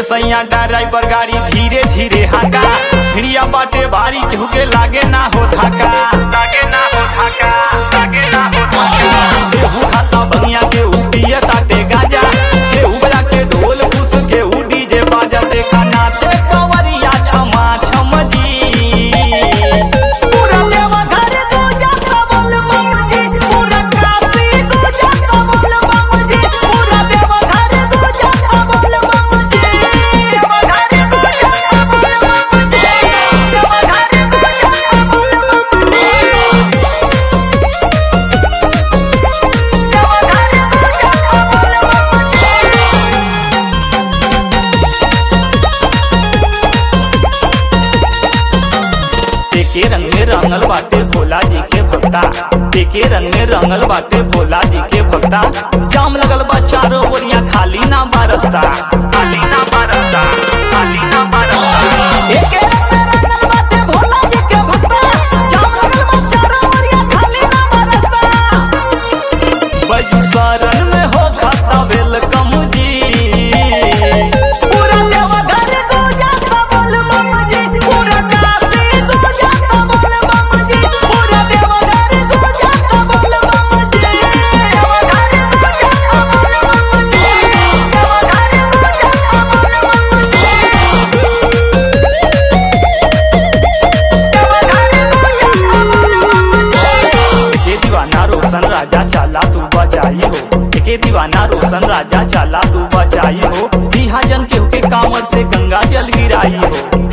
सैया ड्राइवर गाड़ी धीरे धीरे हाका भिड़िया बाटे भारी केहू के लागे ना हो धाका लागे ना हो धाका लागे ना हो धाका केहू खाता बनिया के उपिया ताटे गाजा केहू बजा के ढोल फूस केहू डीजे बाजा देखा नाचे कंवरिया छमा छम जी पूरा देवघर गुजा कबल बम जी पूरा काशी गुजा कबल बम जी पूरा देवघर गुजा कबल बम जी देवघर गुजा कबल बम जी देवघर गुजा कबल बम जी देवघर गुजा कबल बम जी एके रंग में रंगल बाटे भोला जी के भक्ता एके रंग में रंगल बाटे भोला जी के भक्ता जाम लगल बा चारों ओरिया खाली ना बारस्ता खाली ना बारस्ता खाली ना बारस्ता एके रंग में रंगल बाटे भोला जी के भक्ता जाम लगल बा चारों ओरिया खाली ना बरसता बैजू शरण में हो खाता वेलकम जी पूरा देवघर गुजा कबल बम जी पूरा काशी गुजा कबल बम जी पूरा देवघर गुजा कबल बम जी देवघर गुजा कबल बम जी देवघर गुजा कबल बम जी देवघर गुजा कबल बम जी एके दीवाना रोशन राजा चाला तू बचाई हो एके दीवाना रोशन राजा चाला तू बचाई हो बिहाजन केहू के कांवर से गंगा जल गिराई हो